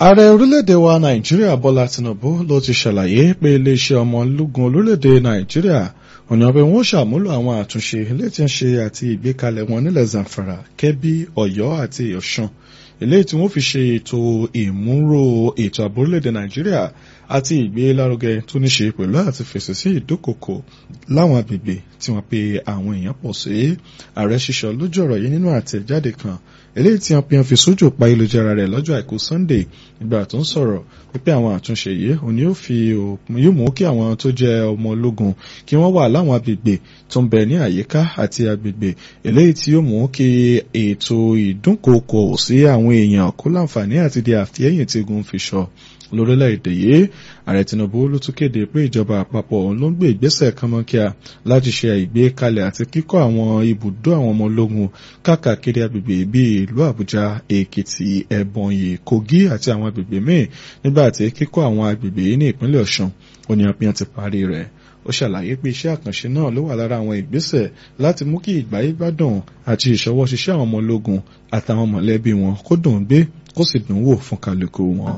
ààrẹ orílẹ̀-èdè wa nàìjíríà bọ́lá tinubu ló ti ṣàlàyé pé iléeṣẹ́ ọmọ ológun orílẹ̀-èdè nàìjíríà ọ̀nà pé wọ́n ṣàmúlò àwọn àtúnṣe eléyìí tí ń ṣe àti ìgbékalẹ̀ wọn nílẹ̀ zamfara kẹ́bí ọ̀yọ́ àti ọ̀ṣun eléyìí tí wọ́n fi ṣe ètò ìmúrò ètò ààbò orílẹ̀-èdè nàìjíríà àti ìgbélárugẹ tó ní ṣe pẹ̀lú àti fèsì sí ìdúkòkò láwọn agbègbè tí wọ́n pe àwọn èèyàn pọ̀ sí ààrẹ ṣiṣọ́ lójú ọ̀rọ̀ yìí nínú àtẹ̀jáde kan eléyìí tí wọ́n pe wọ́n fi sójú pa ìlújára rẹ̀ lọ́jọ́ àìkú sunday nígbà tó ń sọ̀rọ̀ wípé àwọn àtúnṣe yìí òní yóò fi yóò mú kí àwọn tó jẹ́ ọmọ ológun kí wọ́n wà láwọn agbègbè tó ń bẹ ní àyíká àti agbègbè eléyìí tí yóò mú kí ètò ìdúnkòkò sí àwọn èèyàn kó láǹfààní àti di àfihẹ́yìn tí ogun fi sọ lórílẹ̀‐èdè yìí ààrẹ tinubu ló tún kéde pé ìjọba àpapọ̀ òun ló ń gbé ìgbésẹ̀ kánmọ́kíá láti ṣe ìgbékalẹ̀ àti kíkọ́ àwọn ibùdó àwọn ọmọ ológun káàkiri agbègbè bíi ìlú àbújá èkìtì ẹ̀bọ̀nyì kogi àti àwọn agbègbè míì nígbà tí kíkọ́ àwọn agbègbè yìí ní ìpínlẹ̀ ọ̀ṣun oníyanpiyan ti parí rẹ̀ ó ṣàlàyé pé iṣẹ́ àkànṣe náà ló wà lára àwọn ìgbésẹ̀ láti mú kí ìgbáyé gbádùn àti ìṣọwọ́ ṣiṣẹ́ àwọn ọmọ ológun àtàwọn mọ̀lẹ́bí wọn kó dùn gbé kó sì dùn wò fún kálukú wọn.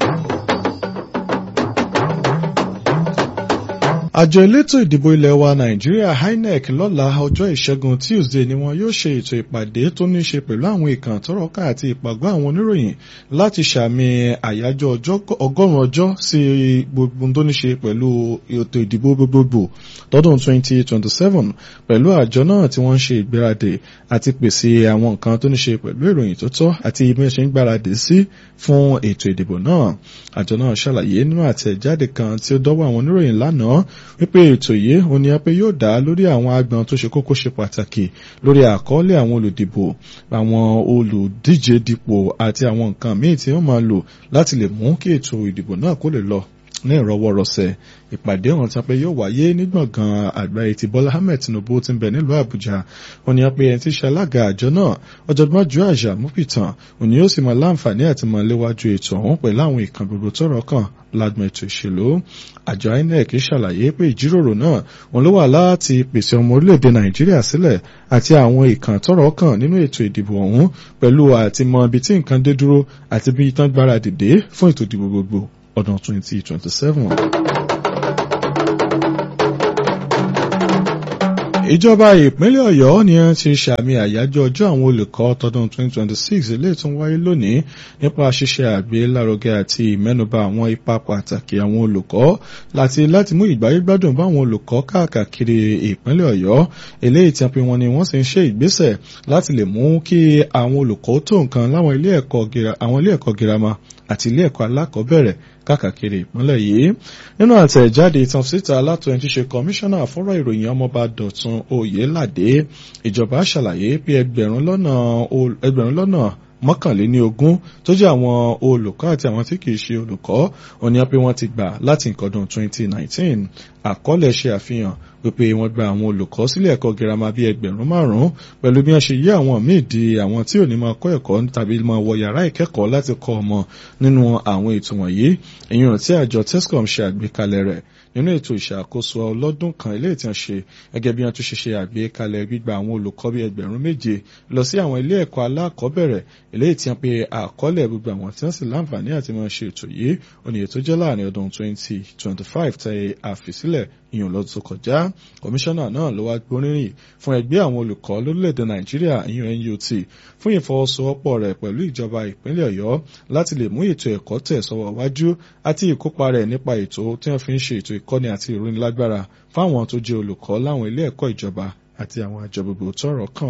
àjọ elétò ìdìbò ilẹ̀ wa nàìjíríà inec lọ́la ọjọ́ ìṣẹ́gun tuesday ni wọn yóò ṣe ètò ìpàdé tó ní ṣe pẹ̀lú àwọn ìkàn tọ́rọ̀ká àti ìpàgọ́ àwọn oníròyìn láti ṣàmì àyájọ́ ọgọ́rùn-ún ọjọ́ sí gbogbo tó ní ṣe pẹ̀lú ètò ìdìbò gbogbogbò tọdún 2027 pẹ̀lú àjọ náà tí wọ́n ń ṣe ìgbéradì àti pèsè àwọn nǹkan tó ní ṣe pẹ̀lú ìròyìn tó tọ́ àti bí wọ́n ṣe ń gbáradì sí fún ètò ìdìbò náà àjọ náà ṣàlàyé nínú àtẹ̀jáde kan tí ó dọ́wọ́ àwọn oníròyìn lánàá wípé ètò yìí òun ni pé yóò dá lórí àwọn agbọn tó ṣe kókó ṣe pàtàkì lórí àkọọ́lẹ̀ àwọn olùdìbò àwọn olùdíje dipò àti àwọn nǹkan míì tí wọ́n máa lò láti lè mú kí ètò ìdìbò náà kó lè lọ ní ìrọwọ́rọsẹ̀ ìpàdé ọ̀hún tí wọ́n pe yóò wáyé ní gbọ̀ngàn àgbáyé ti bọ́lá ahmed tinubu ti ń bẹ nílùú àbújá wọ́n ní pé ẹni tí ṣe alága àjọ náà ọ̀jọ̀gbọ́n ju àjà múpìtàn òní yóò sì máa láǹfààní àti máa léwájú ètò ọ̀hún pẹ̀lú àwọn ìkan gbogbo tọ́rọ̀ kàn lágbọn ètò ìṣèlú àjọ inec ṣàlàyé pé ìjíròrò náà òun ló wà láti pèsè ọmọ orílẹ̀-èdè nàìjíríà sílẹ̀ àti àwọn ìkan tọ́rọ̀ kàn nínú ètò ìdìbò ọ̀hún pẹ̀lú àtìmọ̀ ibi tí nǹkan dé dúró àti bí tán gbáradì dé fún ètò ìdìbò gbogbo ọdún 2027. ìjọba ìpínlẹ̀ ọ̀yọ́ ni wọ́n ti ṣàmì àyájọ́ ọjọ́ àwọn olùkọ́ tọdún 2026 ilé tó ń wáyé lónìí nípa ṣíṣe àgbélárugẹ àti ìmẹ́nuba àwọn ipa pàtàkì àwọn olùkọ́ láti láti mú ìgbáyégbádùn bá àwọn olùkọ́ káàkiri ìpínlẹ̀ ọ̀yọ́ eléyìí tí a pe wọn ni wọ́n sì ń ṣe ìgbésẹ̀ láti lè mú kí àwọn olùkọ́ tó nǹkan láwọn ilé ẹ̀kọ́ girama àti ilé ẹ̀kọ́ alákọ̀ọ́bẹ̀rẹ̀ káàkiri ìpínlẹ̀ yìí nínú àtẹ̀jáde ìtàn síta látọ̀yìn tí ṣe kọmíṣánná fọ́rọ̀ ìròyìn ọmọọba dọ̀tun oyèládé ìjọba ṣàlàyé pé ẹgbẹ̀rún lọ́nà ẹgbẹ̀rún lọ́nà mọ́kànléní ogún tó jẹ́ àwọn olùkọ́ àti àwọn tí kìí ṣe olùkọ́ òní pé wọ́n ti gbà láti nǹkan ọdún 2019 àkọọ́lẹ̀ ṣe àfihàn wípé wọ́n gba àwọn olùkọ́ sílé ẹ̀kọ́ girama bíi ẹgbẹ̀rún márùn-ún pẹ̀lú bí wọ́n ṣe yí àwọn míì di àwọn tí ò ní máa kọ́ ẹ̀kọ́ tàbí máa wọ yàrá ìkẹ́kọ̀ọ́ láti kọ́ ọmọ nínú àwọn ètò wọ̀nyí ìyẹn tí àjọ tescom ṣe àgbékalẹ̀ rẹ̀ nínú ètò ìṣàkóso ọlọ́dún kan ilé ìtàn ṣe gẹ́gẹ́ bí wọ́n tún ṣe ṣe àgbékalẹ̀ gbígba àwọn olùkọ́ bíi ẹgbẹ̀rún méje lọ sí àwọn ilé ẹ̀kọ́ alákọ̀ọ́bẹ̀rẹ̀ ilé ìtàn pé àkọọ́lẹ̀ gbogbo àwọn tí wọ́n sì láǹfààní àti máa ṣe ètò yìí òní ètò jẹ́ láàrin ọdún 2025 tẹ àfisílẹ̀ ìyàn lọ́dún tó kọjá kọmíṣánná náà ló wá gbóríyìn fún ẹgbẹ́ àwọn olùkọ́ lórílẹ̀‐èdè nàìjíríà ìyàn NUT fún ìfọwọ́sowọ́pọ̀ rẹ̀ pẹ̀lú ìjọba ìpínlẹ̀ ọ̀yọ́ láti lè mú ètò ẹ̀kọ́ tẹ̀ sọ́wọ́ wájú àti ìkópa rẹ̀ nípa ètò tí wọ́n fi ń ṣe ètò ìkọ́ni àti ìrónilágbára fáwọn tó jẹ́ olùkọ́ láwọn ilé ẹ̀kọ́ ìjọba àti àwọn àjọ gbogbo tọ́rọ̀ kàn.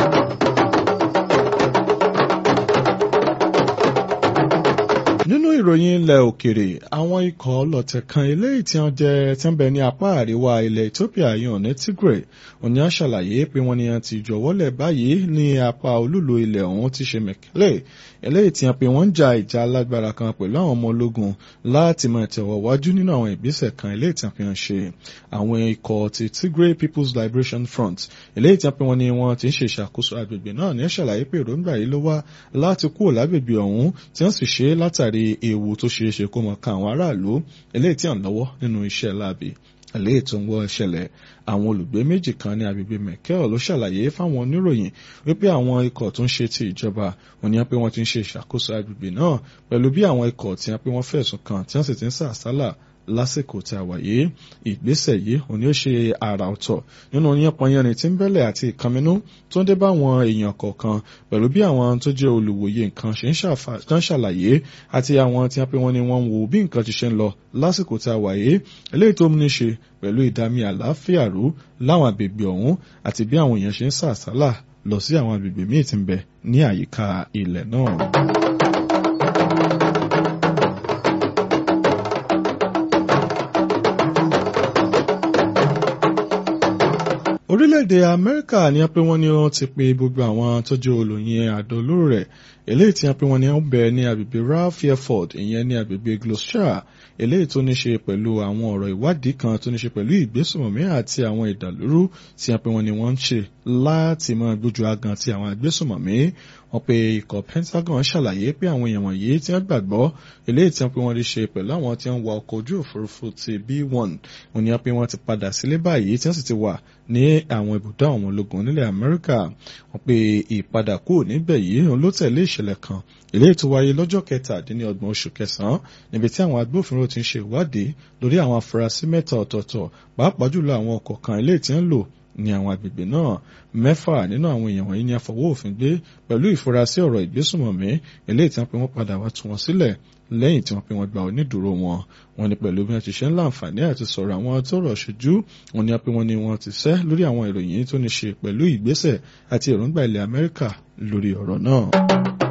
nínú ìròyìn ilẹ̀ òkèrè àwọn ikọ̀ ọlọ́tẹ̀ kan eléyìí tí wọ́n jẹ́ tí wọ́n bẹ ní apá àríwá ilẹ̀ Ethiopia yàn ní Tigray òní á ṣàlàyé pé wọ́n ní wọ́n ti jọ̀wọ́lẹ̀ báyìí ní apá olúlo ilẹ̀ ọ̀hún ti ṣe Mekele eléyìí tí wọ́n pe wọ́n ń ja ìjà alágbára kan pẹ̀lú àwọn ọmọ ológun láti máa tẹ̀wọ̀ wájú nínú àwọn ìgbésẹ̀ kan eléyìí tí wọ́n fi hàn ṣe àwọn ikọ̀ ti Tigray People's Liberation Front eléyìí tí wọ́n pe wọ́n ní wọ́n ti ń ṣe ìṣàkóso agbègbè náà ní ṣàlàyé pé èròǹgbà yìí ló wá láti kúrò lágbègbè ọ̀hún tí wọ́n sì ṣe látàrí ewu tó ṣeé ṣe kó mọ ká àwọn aráàlú eléyìí tí à ń lọ́wọ́ nínú iṣẹ́ láabi àlẹ́ ètò ń wọ ìṣẹ̀lẹ̀ àwọn olùgbé méjì kan ní agbègbè mẹ́kẹ́ọ̀ ló ṣàlàyé fáwọn oníròyìn wípé àwọn ikọ̀ tó ń ṣe ti ìjọba wọn ni wọ́n pé wọ́n ti ń ṣe ìṣàkóso agbègbè náà pẹ̀lú bí àwọn ikọ̀ tí wọ́n pé wọ́n fẹ̀sùn kàn tí wọ́n sì ti ń sàsálà lásìkò tí a wà yìí ìgbésẹ̀ yìí òní ó ṣe àrà ọ̀tọ̀ nínú yánpọnyánrin tí ń bẹ́lẹ̀ àti ìkànnínú tó ń dé bá àwọn èèyàn kọ̀ọ̀kan pẹ̀lú bí àwọn tó jẹ́ olùwòye nǹkan ṣe ń ṣàlàyé àti àwọn tí wọ́n pé wọ́n ní wọ́n ń wo bí nǹkan ti ṣe ń lọ lásìkò tí a wà yìí eléyìí tó ní ṣe pẹ̀lú ìdámi àlàáfíà rú láwọn àgbègbè ọ̀hún àti bí àwọn èèyàn ṣe ń sàsálà lọ sí àwọn àgbègbè míì tí ń bẹ ní àyíká ilẹ̀ náà. orílẹ̀-èdè amẹ́ríkà ni wọ́n pé wọ́n ní wọ́n ti pe gbogbo àwọn tó jẹ́ olóyin àdó olóró rẹ̀ eléyìí tí wọ́n pé wọ́n ní wọ́n bẹ̀ ní agbègbè ralph airford ìyẹn ní agbègbè gloucester eléyìí tó ní ṣe pẹ̀lú àwọn ọ̀rọ̀ ìwádìí kan tó ní ṣe pẹ̀lú ìgbésùnmọ̀mí àti àwọn ìdàlúrú tí wọ́n pé wọ́n ní wọ́n ń ṣe láti máa gbójú agan ti àwọn agbésùnmọ̀mí wọ́n pe ikọ̀ pentagon ṣàlàyé pé àwọn èèyàn wọ̀nyí tí wọ́n gbàgbọ́ eléyìí tí wọ́n pé wọ́n rí ṣe pẹ̀lú àwọn tí wọ́n wa ọkọ̀ ojú òfurufú ti b1 wọ́n ní wọ́n pé wọ́n ti padà sílé báyìí tí wọ́n sì ti wà ní àwọn ibùdó àwọn ológun nílẹ̀ amẹ́ríkà wọ́n pe ìpadà kúrò níbẹ̀ yìí òun ló tẹ̀lé ìṣẹ̀lẹ̀ kan eléyìí tó wáyé lọ́jọ́ kẹtàdínlọ́gbọ̀n oṣù kẹsàn-án níbi tí àwọn agbófinró ti ń ṣe ìwádìí lórí àwọn afurasí mẹ́ta ọ̀tọ̀ọ̀tọ̀ pàápàá jùlọ àwọn ọkọ̀ kan eléyìí tí ń lò ní àwọn agbègbè náà mẹ́fà nínú àwọn èèyàn wọ̀nyí ni a fọwọ́ òfin gbé pẹ̀lú ìfurasí ọ̀rọ̀ ìgbésùnmọ̀mí eléyìí tí wọ́n pe wọ́n padà wá tú wọn sílẹ̀ lẹ́yìn tí wọ́n pe wọ́n gba onídùúró wọn wọ́n ní pẹ̀lú bí wọ́n ti ṣe ń láǹfààní àti sọ̀rọ̀ àwọn tó rọ̀ ṣojú wọ́n ní pé wọ́n ní wọ́n ti sẹ́ lórí àwọn ìròyìn tó ní ṣe pẹ̀lú ìgbésẹ̀ àti èròǹgbà ilẹ̀ Amẹ́ríkà lórí ọ̀rọ̀ náà.